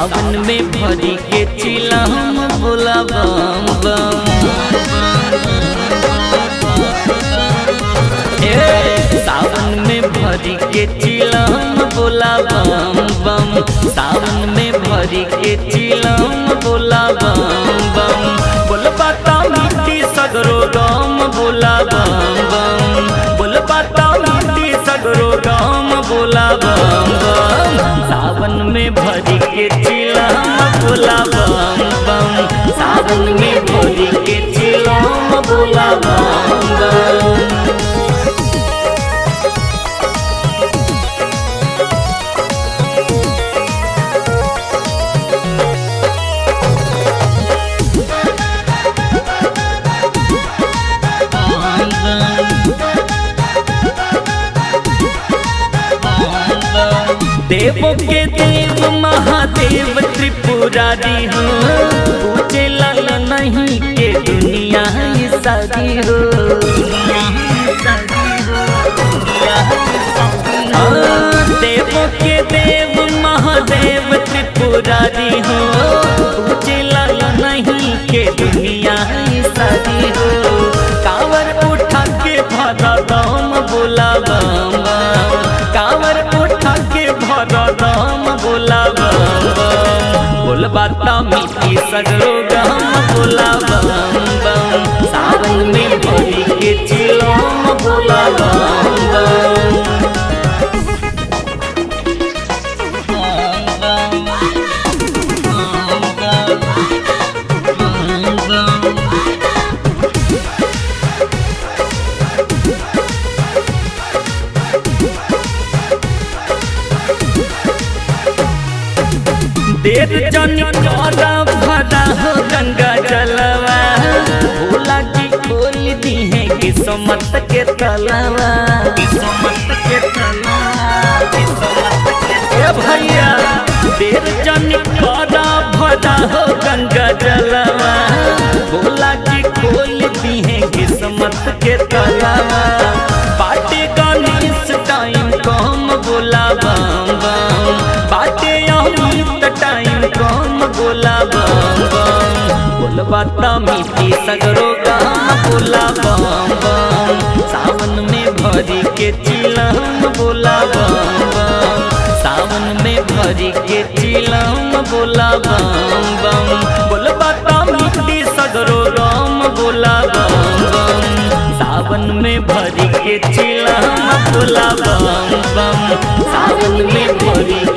सावन में भरी के चिलम बोला बम बम ए, सावन में भरी के चिलम बोला बम बम सावन में भरी के चिलम बोला बम बम बोल बाता मिट्टी सगरो गम बोला बम बम बोल बाता मिट्टी सगरो गम बोला बम बम सावन में भरी के चिलम बोला बम बम सावन में भरी के चिलम बोला बम बम देवों के देव महादेव त्रिपुरारी हो पूछे लाल नहीं के दुनिया ही सारी हो हाँ, देवों के देव महादेव त्रिपुरारी हो पूछे लाल नहीं के दुनिया ही सारी हो कावर उठा के भरा दम बोला बम बम कावर उठा के भरा दम बोला बम बम बोल बाता मीठी सगरो गम बोला बम बम सावन में भरी के चिलम बोला बम बम देर जन करा भरा हो गंगा जलवा भोला जी खोल दी है किस्मत के तलवा किस्मत के तलवा किस्मत के ए भैया देर जन करा भरा हो गंगा जलवा भोला जी खोल दी है किस्मत के तलवा बाटे गणेश टाइम कम बोला बम बम बाटे अमृत टाइम कम बोला बम बम बोल बाता मीठी सगरो गाम बोला बम बम सावन में भरी के चिलम बोला बम बम सावन में भरी के चिलम बोला बम बम बोल बाता मीठी सगरो गाम बोला बम बम सावन में भरी के चिलम बोला बम बम सावन में भरी